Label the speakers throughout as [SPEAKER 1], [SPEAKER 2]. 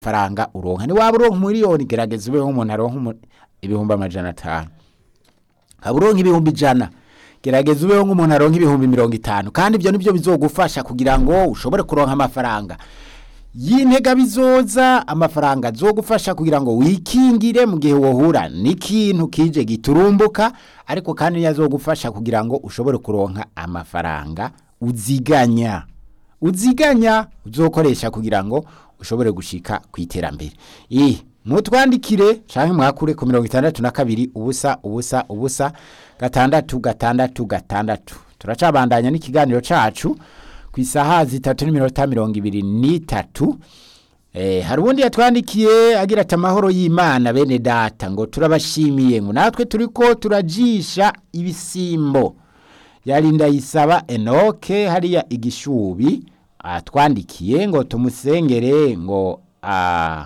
[SPEAKER 1] faranga uronka ni waba uronka miliyoni gerageza ubeho umuntu aronka umu- ibihumbi amajana atanu haba uronka ibihumbi ijana gerageza ubeho nk'umuntu aronka ibihumbi mirongo itanu kandi ibyo nibyo bizogufasha kugira ngo ushobore kuronka amafaranga y'intega bizoza amafaranga azogufasha kugira ngo wikingire mu gihe wohura n'ikintu kije giturumbuka ariko kandi niyo azogufasha kugira ngo ushobore kuronka amafaranga uziganya uziganya uzokoresha kugira ngo ushobore gushika ku iterambere eh mutwandikire canke mwakure ku mirongo itandatu na kabiri ubusa ubusa ubusa gatandatu gatandatu gatandatu turacabandanya n'ikiganiro cacu ku isaha zitatu n'iminota mirongo ibiri n'itatu Eh, hari ubundi yatwandikiye agira ati amahoro y'imana bene data ngo turabashimiye ngo natwe turiko turajisha ibisimbo yari ndayisaba enoke hariya igishubi atwandikiye ngo tumusengere ngo ah,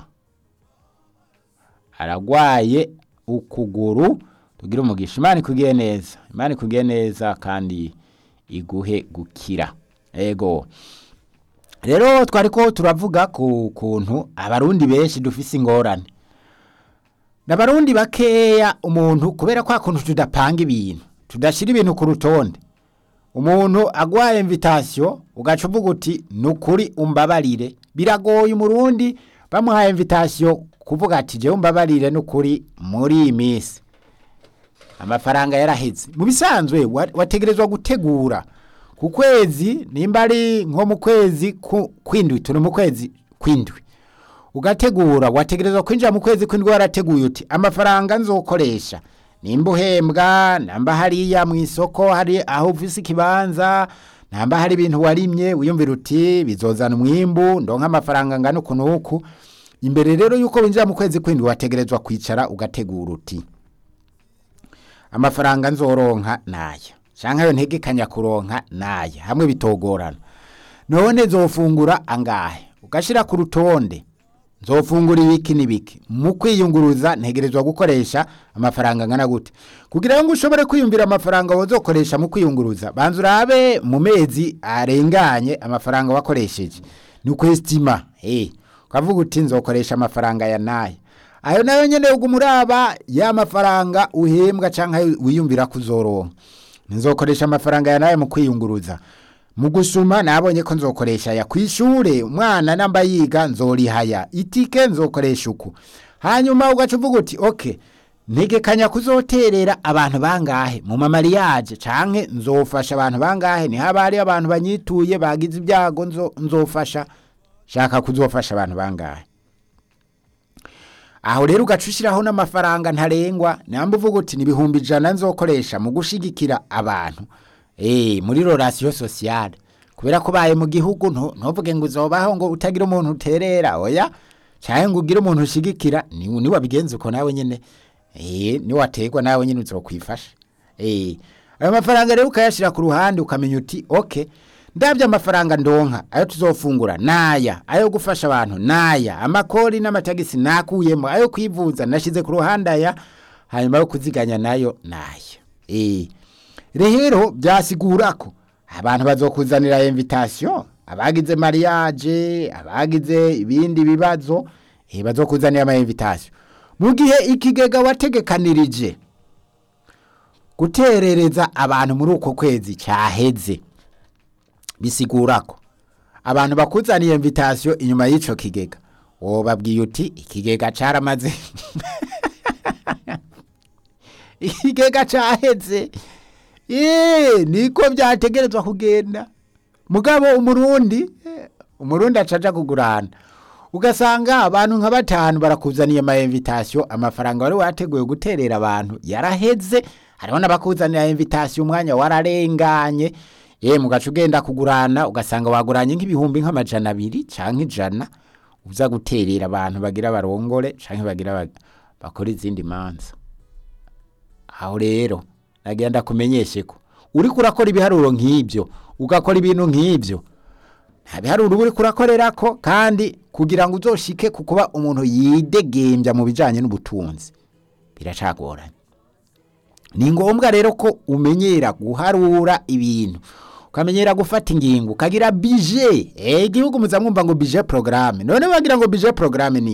[SPEAKER 1] aragwaye ukuguru tugire umugisha imana ikugiye neza imana ikugiye neza kandi iguhe gukira ego rero twariko turavuga ku kuntu abarundi benshi dufise ingorane n'abarundi bakeya umuntu kubera kwa kuntu tudapanga ibintu tudashira ibintu ku rutonde umuntu agwaye invitation ugaca uvuga uti nukuri umbabarire biragoye umurundi bamuhaye invitation kuvuga ati jewe umbabarire nukuri muri iyi minsi amafaranga yaraheze mu bisanzwe wa- wategerezwa gutegura ku kwezi nimba ari nko mu kwezi ku- kwindwi turi mu kwezi kwindwi ugategura wategerezwa kwinjira mu kwezi kwindwi warateguye uti amafaranga nzokoresha nimba uhembwa namba hariya mu isoko hari aho ufise ikibanza namba hari ibintu warimye wiyumvira uti bizozana umwimbu ndonka amafaranga ngana uku n'uku imbere rero yuko winjira mu kwezi kwindwi wategerezwa kwicara ugategura uti amafaranga nzoronka naya canke ayo ntegekanya kuronka naya hamwe bitogorana none nzofungura angahe ugashira ku rutonde nzofungura ibiki n'ibiki mu kwiyunguruza ntegerezwa gukoresha amafaranga angana gute kugira ngo ushobore kwiyumvira amafaranga wozokoresha mu kwiyunguruza banza urabe mu mezi arenganye amafaranga wakoresheje ni ukwestima hey, ukavuga uti nzokoresha amafaranga ya naya ayo nayo nyene uguma uraba ya mafaranga uhembwa canke ayo wiyumvira kuzoronka nzokoresha amafaranga ya nayo mu kwiyunguruza mu gusuma nabonye ko nzokoresha ya kwishure umwana namba yiga nzorihaya itike nzokoresha uku hanyuma ugaca uvuga uti okay ntegekanya kuzoterera abantu bangahe mu mamariyaje canke nzofasha abantu bangahe ni haba hari abantu banyituye bagize ibyago nzo, nzofasha shaka kuzofasha abantu bangahe aho rero ugaca ushyiraho n'amafaranga ntarengwa namba uvuga uti ni ibihumbi ijana nzokoresha mu gushigikira abantu eh muri relation sociale kubera ko baye mu gihugu ntu- ntuvuge ngo uzobaho ngo utagira umuntu uterera oya cyangwa ngo ugire umuntu ushigikira ni ni wabigenza uko nawe nyene eh ni wategwa nawe nyene uzokwifasha eh ayo mafaranga rero ukayashira ku ruhande ukamenya uti okay ndabye amafaranga ndonka ayo tuzofungura naya ayo gufasha abantu naya amakori n'amatagisi nakuyemo ayo kwivuza nashize ku ruhande aya hanyuma yo kuziganya nayo naya eh rero byasigura ko abantu bazokuzanira invitation abagize mariage abagize ibindi bibazo eh bazokuzanira ama invitation mu gihe ikigega wategekanirije guterereza abantu muri uko kwezi cyaheze bisigura ko abantu bakuzaniye invitation inyuma y'ico kigega wobabwiye uti ikigega caramaze ikigega caheze Eee niko byategerezwa kugenda mugabo umurundi eh, umurundi acaja kugurana ugasanga abantu nka batanu barakuzaniye ama invitation amafaranga wari wateguye guterera abantu yaraheze hariho n'abakuzanira invitation umwanya wararenganye ye mugaca ugenda kugurana ugasanga waguranye nk'ibihumbi nk'amajana abiri canke ijana uza guterera abantu bagira barongore canke bagira ba- bakora izindi manza aho rero nagenda kumenyeshe ko uriko urakora ibiharuro nk'ibyo ugakora ibintu nk'ibyo nta biharuro uba uriko urakorerako kandi kugira ngo uzoshike ku kuba umuntu yidegembya mu bijanye n'ubutunzi biracagoranye ni ngombwa rero ko umenyera guharura ibintu ukamenyera gufata ingingo ukagira bije eh igihugu muzamwumva ngo bije programme none wagira ngo bije programme ni